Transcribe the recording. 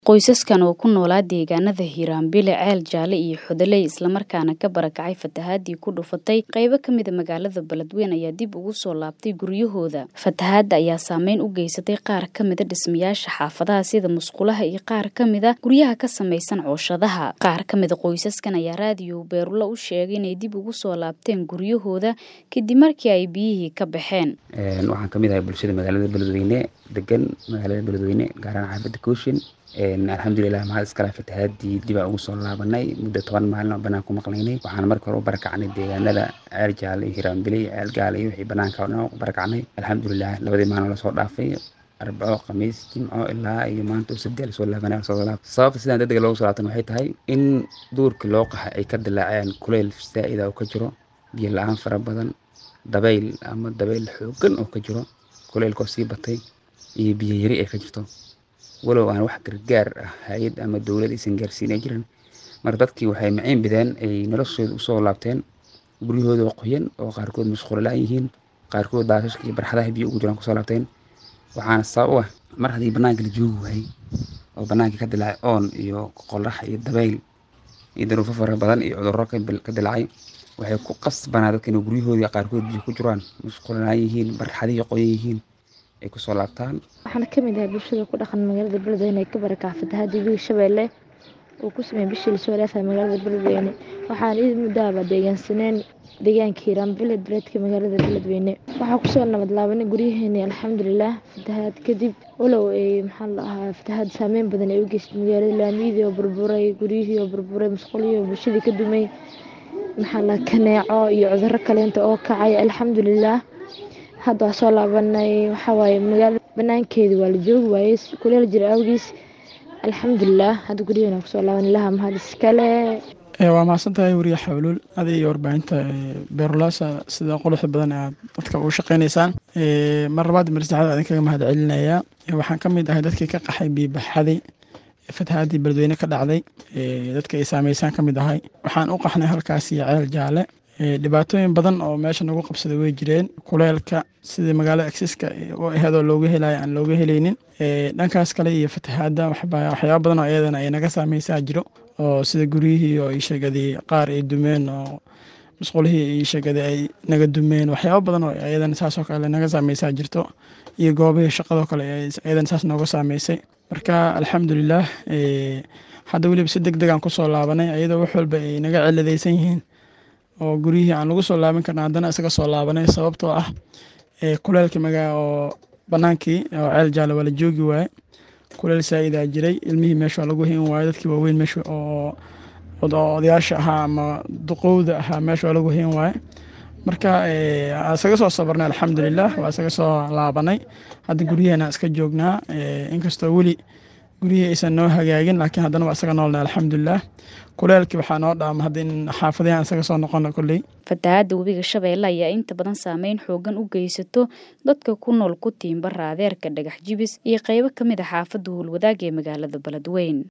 Qoysaskan oo ku noolaa deegaanada Hiiraan-Bile, Ceel Jaalle iyo Xudaley islamarkaana ka barakacay fatahaadii ku dhufatay qaybo ka mid a magaalada Beledweyne ayaa dib ugu soo laabtay guryahooda. Fatahaadda ayaa saameyn u geysatay qaar ka mid a dhismayaasha xaafadaha sida musqulaha iyo qaar ka mid a guryaha ka samaysan cooshadaha. Qaar ka mid a qoysaskan ayaa raadiyo Beerlo u sheegay inay dib ugu soo laabteen guryahooda kadib markii ay biyihii ka baxeen. Waxaan ka mid ahay bulshada magaalada Beledweyne degan magaalada Beledweyne gaar ahaan xaafadda Kooshin. alxamdulilah maxaa iskale fatahaadii dib aan ugu soo laabanay muddo toban maalin oo banaan ku maqnaynay waxaan marka hore u barakacnay deegaanada ceel jaalle iyo hiiraanbile iyo ceel gaale iyo wixii banaanka oo dhan u barakacnay alxamdulilah labadii maalin lasoo dhaafay arbaco khamiis jimco ilaa iyo maanta sabti lasoo laabanay soo laab sababta sidaan degdeg loogu soo laabtan waxay tahay in duurkii loo qaxay ay ka dilaaceen kuleyl zaa'id oo ka jiro biyo la-aan fara badan dabayl ama dabayl xooggan oo ka jiro kuleylkoo sii batay iyo biyo yari ay ka jirto walow aan wax gargaar ah hay-ad ama dowlad aysan gaarsiin ay jirin marka dadkii waxay maciin bideen ay noloshooda usoo laabteen guryahooda oo qoyan oo qaarkood mashquulo la-aan yihiin qaarkood daashashka iyo barxadaha biyo ugu jiraan kusoo laabteen waxaana sabab u ah mar haddii banaanka la joogi waayey oo banaankii ka dilaacay oon iyo qorax iyo dabayl iyo daruufo fara badan iyo cudurro ka dilaacay waxay ku qasbanaa dadka inay guryahoodii qaarkood biyo ku jiraan mashquulo la-aan yihiin barxadihii qoyan yihiin ay kusoo laabtaan waxaana ka mid ahay bulshada ku dhaqan magaalada beledweyne ee ka barakaca fatahaadii biyo shabeelle uu ku sameeyey bishii lasoo dhaafay magaalada beledweyne waxaan id muddaaba deegaansaneen deegaanka hiiraanbile duleedka magaalada beledweyne waxaa kusoo nabad laabanay guryaheeni alxamdulilah fatahaad kadib walow ay maxaa la ahaa fatahaad saameyn badan ay u geystay magaalada laamiyadii oo burburay guryihii oo burburay musqulihii oo bulshadii ka dumay maxaa la kaneeco iyo cudurro kaleenta oo kacay alxamdulilah hadda waa soo laabanay waxaa waaye magaalada banaankeedi waa la joogi waayey kuleel jira awgiis alxamdulilah hadda guryaheena kusoo laaban ilaha mahad iskale waa mahadsantahay weriye xawluul adi iyo warbaahinta beerulaasa sida quruxda badan aad dadka ugu shaqeynaysaan mar labaad mar saddexaad adin kaga mahad celinayaa waxaan ka mid ahay dadkii ka qaxay biibaxaday fatahaadii beledweyne ka dhacday dadka ay saameysaan ka mid ahay waxaan u qaxnay halkaas iyo ceel jaalle dhibaatooyin badan oo meesha nagu qabsaday way jireen kuleelka sidii magaalada agsiska u aheedoo looga helayo aan looga helaynin dhankaas kale iyo fatahaadda waxyaaba badan oo iyadana ay naga saameysaa jiro oo sida guryihii oo iisheegadii qaar ay dumeen oo musqulihii iisheegadii ay naga dumeen waxyaaba badan oo iyadana saasoo kale naga saameysaa jirto iyo goobihii shaqadoo kale iyadana saas nooga saameysay marka alxamdulilah hadda weliba si deg degaan kusoo laabanay iyadoo wax walba ay naga ciladaysan yihiin oo guryihii aan lagu soo laaban karna haddana isaga soo laabanay sababtoo ah kuleelka magaa oo banaankii oo ceel jaalle waa la joogi waaye kuleel saa-idaa jiray ilmihii meesha waa lagu hin waayo dadkii waaweyn meesha oo odayaasha ahaa ama duqowda ahaa meesha waa lagu hin waaye marka isaga soo sabarnay alxamdulilah waa isaga soo laabanay hadda guryaheena iska joognaa inkastoo weli guryihii aysan noo hagaagin laakiin haddana waa isaga noolnay alxamdulilah kuleelkii waxaa noo dhaama hadda in xaafadahan isaga soo noqono kolley fatahaadda webiga shabeelle ayaa inta badan saameyn xoogan u geysato dadka ku nool ku tiimba raadeerka dhagax jibis iyo qaybo ka mid a xaafadda howlwadaag ee magaalada beledweyne